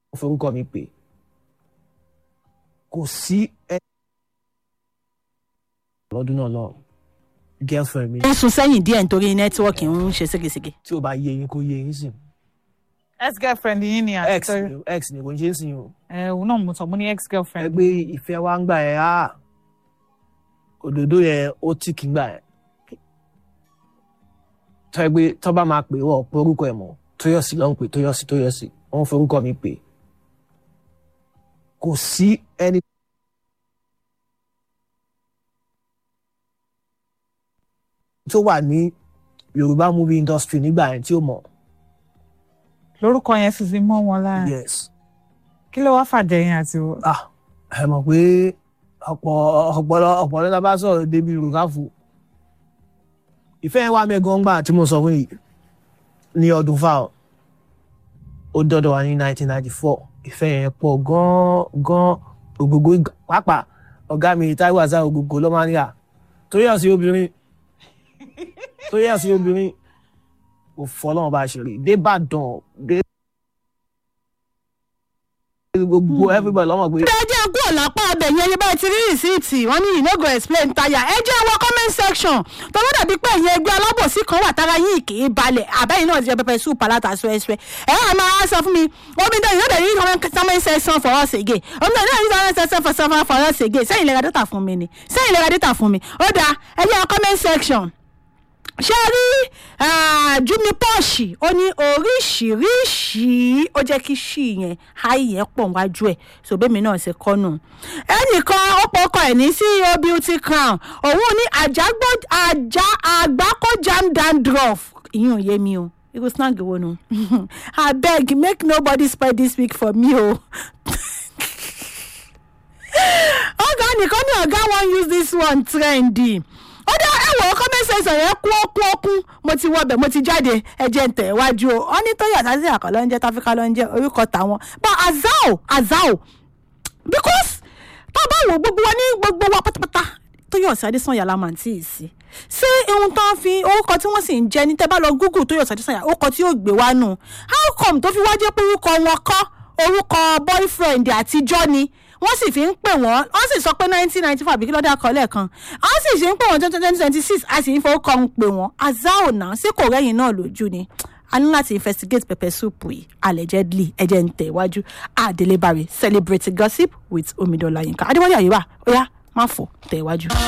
wọ́n forúkọ mi pè kò sí ẹ lọ́dún náà lọ girlfriend mi ń sun sẹ́yìn díẹ̀ nítorí nẹ́tíwọ́ọ̀kì ń ṣe ségesège. tí ò bá yé yín kó yé yín sìn ex girlfriend yín ni àti x ni x ni kò ń ṣe é sìn o ẹ òun náà mo sọ mo ní ex girlfriend. ẹgbẹ́ ìfẹ́ wa ń gbà ẹ́ á òdòdó yẹn ó tì kí ń gbà ẹ́ tọ́ ẹgbẹ́ tọ́ bá máa pè wọ́n pé orúkọ ẹ̀ mọ̀ tóyọ̀sí ló ń pè tóyọ̀sí tóyọ̀sí wọ́n forúkọ mi pè kò sí ẹni tó wà ní yorùbá movie industry nígbà yẹn tí ó mọ̀ lórúkọ yẹn sì ti mọ́ wọn lára yes kí ló wá fàjẹyìn àti wọ. ah ẹ mọ̀ pé ọ̀pọ̀ ọ̀pọ̀lọ ọ̀pọ̀lọ tá a bá sọ̀rọ̀ débi rúkàfù ìfẹ́ yẹn wà mẹ́gan gbà tí mo sọ fún yìí ní ọdún fáwọn ó dọ́dọ̀ wa ní 1994 ìfẹ́ yẹn pọ̀ gan-an gan-an ògógó ìgbà- pàápàá ọ̀gá mi Táíwò àzá ògógó ló máa ń yà torí ọ̀sìn obìnrin torí ọ̀sìn obìnrin kò fọlọ́run bá ṣe rí débàdàn dé gbogbo everybody lọ́mọ pé ẹ jẹ́ kú ọ̀lápá ọbẹ̀ yẹn yẹn báyìí ti rí rìsíìtì wọ́n ní you no go explain tire ẹ jẹ́ wọ comment section tọ́wọ́ dàbí pé ẹ̀yin ẹgbẹ́ alábòsí kan wà tára yín kì í balẹ̀ àbẹ́yìn náà ti jẹ́ pẹpẹ soup aláta sọ́ẹ́sọ́ẹ́ ẹ á máa sọ fún mi omi dán you no dey use comment section for us again omi dán you no dey use comment section for for for us again sẹ́yìn lè ra data fún mi ni sẹ́yìn lè ra data fún mi ó dáa ẹ jẹ́ wọ comment section ṣe rí jumi pọ́ọ̀ṣì ó ní oríṣiríṣi ó jẹ́ kí ṣì yẹn háì yẹn pọ̀ wájú ẹ̀ sòbẹ́mi náà ṣe kọ́nù. ẹnìkan ó pọkọ ẹ̀ ní ceo beauty crown òun ní àjágbó àjá àgbákò jam dandruff ìyún ò yé mi o irú snag wo nu abeg make nobody spoil this week for me o. ọ̀gá nìkan ní ọ̀gá wan use this one trendy ó dá ẹ̀wọ̀ comment section yẹn kú ọkú ọkú mo ti wọbẹ̀ mo ti jáde ẹ̀jẹ̀ ń tẹ̀ wájú o wọ́n ní tóyè àtàtì àkọ́ ló ń jẹ́ táfíkà ló ń jẹ́ orúkọ tàwọn but azao azao because tá a bá wo gbogbo wa ní gbogbo wa pátápátá tóyè ọ̀sẹ̀ adésànyà la máa ń tí ì sí ṣé ohun tó ń fi orúkọ tí wọ́n sì ń jẹ́ ní tẹ́ bá lọ google tóyè ọ̀sẹ̀ adésànyà orúkọ tí yóò gbé wá nù how come tó fi wá jẹ́ pé orúkọ wọn kọ́ orúkọ boyfriend àtijọ́ ni wọ́n sì fi ń pè wọ́n wọ́n sì sọ pé nineteen ninety four àbíkí lọ́dọ̀ akọ́lẹ̀ kan wọ́n sì fi ń pè wọ́n twenty twenty six a sì ń fowókọ́ ń pè wọ́n azao náà sí kò rẹ́yìn náà lójú ni a ní láti investigate pepper soup yìí allegedly ẹ̀jẹ̀ ń tẹ̀ iwájú adelebare celebrate gossip with omidola yinka adéwálé àyíwá ó yá má fò tẹ̀ iwájú.